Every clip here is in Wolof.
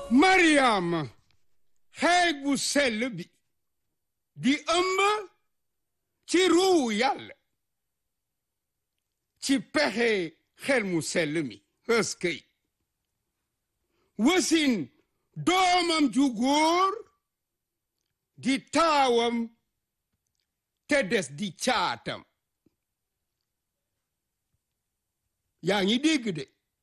Mariama xeeg bu sell bi di ëmb ci ruu yàlla ci pexe xel mu sell mi ëskëy wasin doomam ju góor di taawam te des di caatam yaa ngi dégg de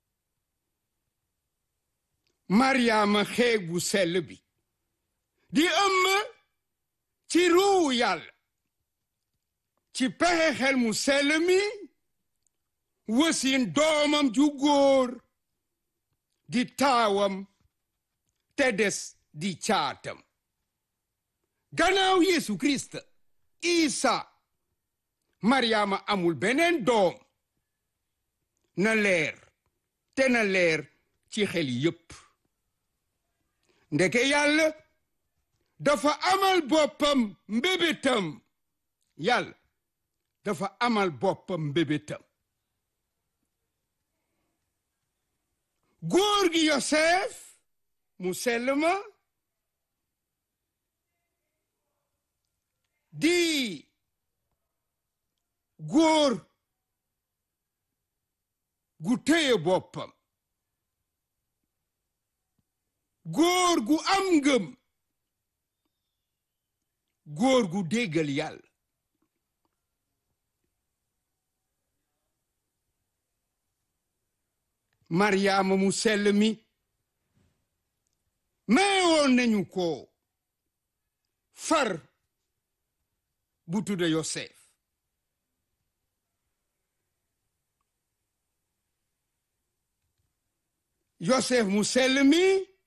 Mariama xeeg bu sell bi di ëmb ci ruu yàlla ci pexe xel mu sell mi wasin doomam ju góor di taawam te des di caatam gannaaw Yesu Kirist Isa Mariama amul beneen doom na leer te na leer ci xel yépp ndeke yàlla dafa amal boppam mbébétam yàlla dafa amal boppam mbébétam góor gi Yosef mu sell ma di góor gu téye boppam góor gu am ngëm góor gu déggal yàlla Mariama mu sell mi meewoon nañu ko far bu tudda Yosef Yosef mu sell mi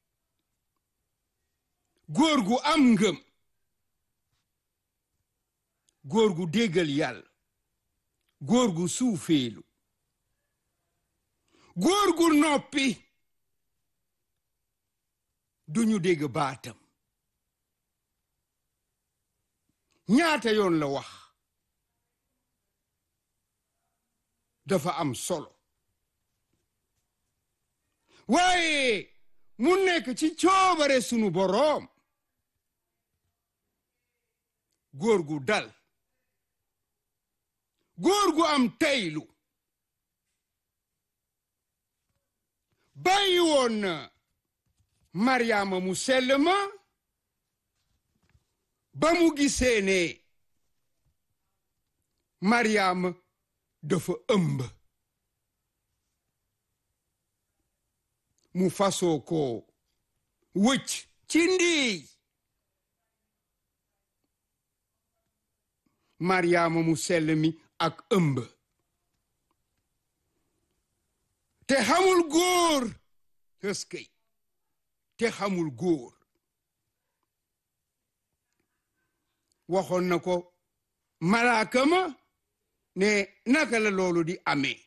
góor gu am ngëm góor gu déggal yàlla góor gu suufeelu góor gu noppi duñu dégg baatam ñaata yoon la wax dafa am solo waaye mu nekk ci coobare sunu boroom góor gu dal góor gu am teylu bàyyi woon na Mariama mu sell ma ba mu gisee ne Mariama dafa ëmb mu fasoo ko wëcc ci ndiy Mariama mu sell mi ak ëmb te xamul góor ëskëy te xamul góor waxoon na ko malaaka ma ne naka la loolu di amee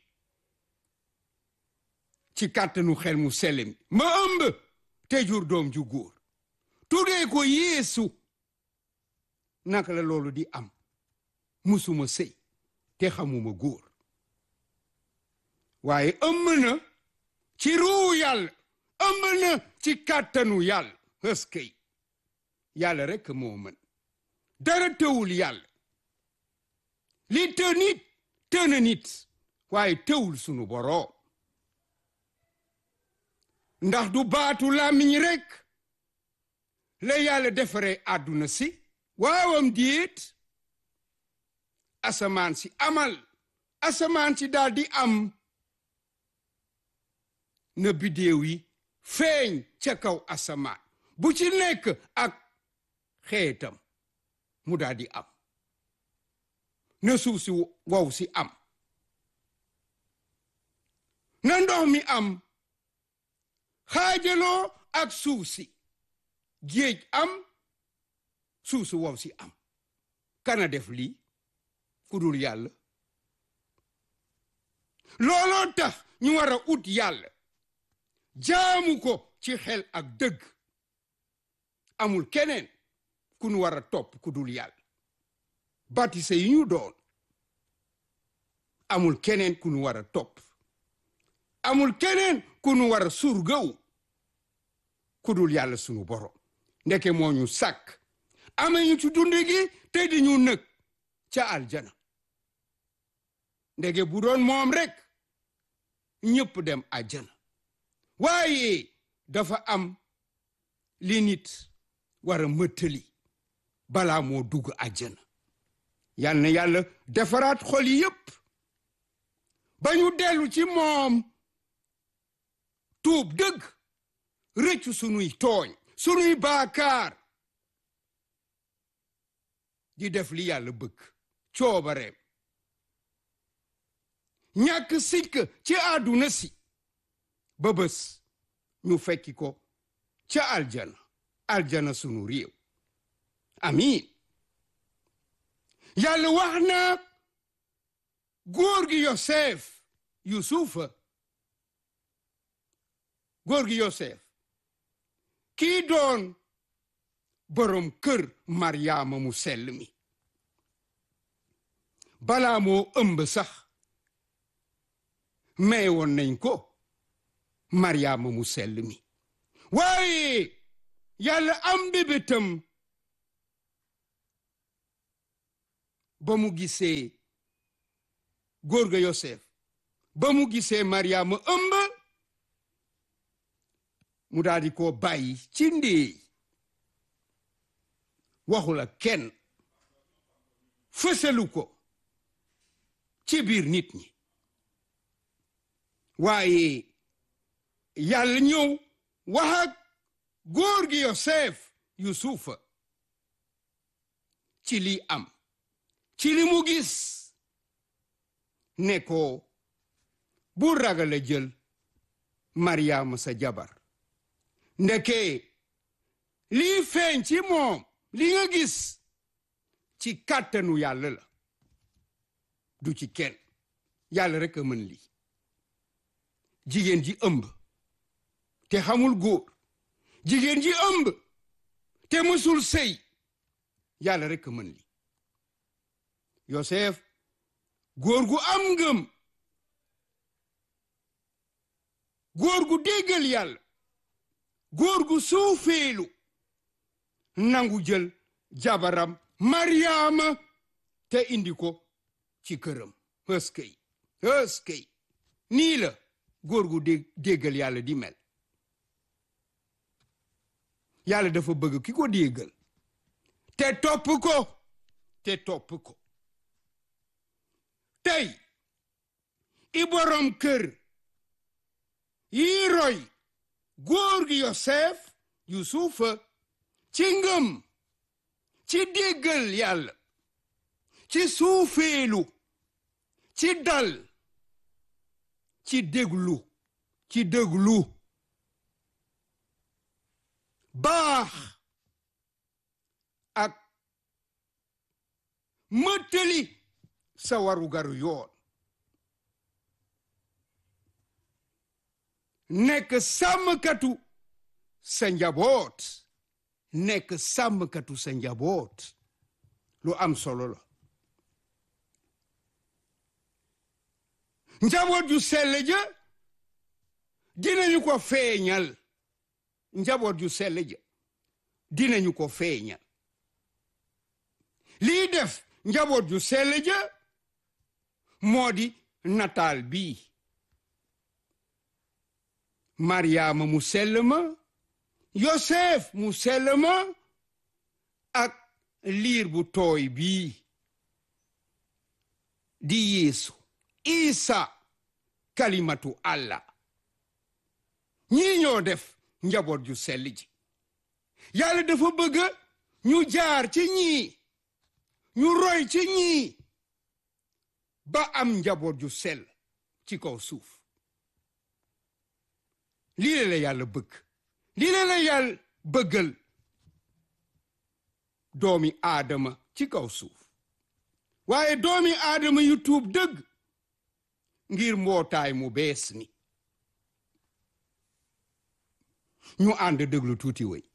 ci kàttanu xel mu sell mi ma ëmb te jur doom ju góor tuddee ko yeesu naka la loolu di am musuma sëy te xamuma góor waaye ëmb na ci ruu yàlla ëmb na ci kàttanu yàlla ëskëy yàlla rekk moo mën dara tëwul yàlla li të nit të na nit waaye tëwul sunu boroom ndax du baatu làmmiñ rekk la yàlla defaree àdduna si waawam diit asamaan si amal asamaan si daal di am na biddéew yi feeñ ca kaw asamaan bu ci nekk ak xeetam mu daal di am na suuf si wow si am na ndox mi am xaajaloo ak suuf si géej am suuf si wow si am kana def lii ku dul yàlla looloo tax ñu war a ut yàlla jaamu ko ci xel ak dëgg amul keneen ku nu war a topp ku dul yàlla batise yi ñu doon amul keneen ku nu war a topp amul keneen ku nu war a surgaw kudul yàlla sunu borom ndeke moo ñu sàkk amañu ci dund gi te di ñu nëg ca aljana ndege bu doon moom rek ñëpp dem àjjana waaye dafa am li nit war a mëttali balaa moo dugg àjjana yal na yàlla defaraat xol yi yépp ba ñu dellu ci moom tuub dëgg rëccu sunuy tooñ sunuy baakaar di def li yàlla bëgg coobareem ñàkk sikk ci àdduna si ba bés ñu fekki ko ca aljana aljana sunu réew amiin yàlla wax na góor gi yosef yusufa góor gi yosef kii doon borom kër maryaama mu sell mi balaa moo ëmb sax may woon nañ ko maryaama mu sell mi waaye yàlla am bébétam ba mu gisee góor ga yosef ba mu gisee maryaama ëmb mu daal di ko bàyyi ci ndéey waxula kenn fësalu ko ci biir nit ñi waaye yàlla ñëw wax ak góor gi yosef yusufa ci li am ci li mu gis ne ko bu ragal a jël maryaama sa jabar ndeke lii feeñ ci moom li nga gis ci kàttanu yàlla la du ci kenn yàlla rek a mën lii jigéen ji ëmb te xamul góor jigéen ji ëmb te mësul sëy yàlla rek a mën lii Yosef góor gu am ngëm góor gu déggal yàlla góor gu suufeelu nangu jël jabaram Maryaama te indi ko ci këram ëskëy ëskëy nii la góor gu déggal yàlla di mel yàlla dafa bëgg ki ko déggal te topp ko te topp ko tey i borom kër yi roy góor gi Yosef Yusufa ci ngëm ci déggal yàlla ci suufeelu ci dal ci déglu ci déglu baax ak mëttali sa warugaru yoon nekk sàmmkatu sa njaboot nekk sàmmkatu sa njaboot lu am solo la njaboot ju sell ja dinañu ko feeñal njaboot ju sell ja dinañu ko feeñal lii def njaboot ju sell ja moo di nataal bii maryaama mu sell ma yosef mu sell ma ak liir bu tooy bii di yeesu isa kalimatu allah ñii ñoo def njaboot ju sell ji yàlla dafa bëgg ñu jaar ci ñii ñu roy ci ñii ba am njaboot ju sell ci kaw suuf lii la yàlla bëgg lii la yàlla bëggal doomi aadama ci kaw suuf waaye doomi aadama yu tuub dëgg ngir mbootaay mu bees mi ñu ànd déglu tuuti wéy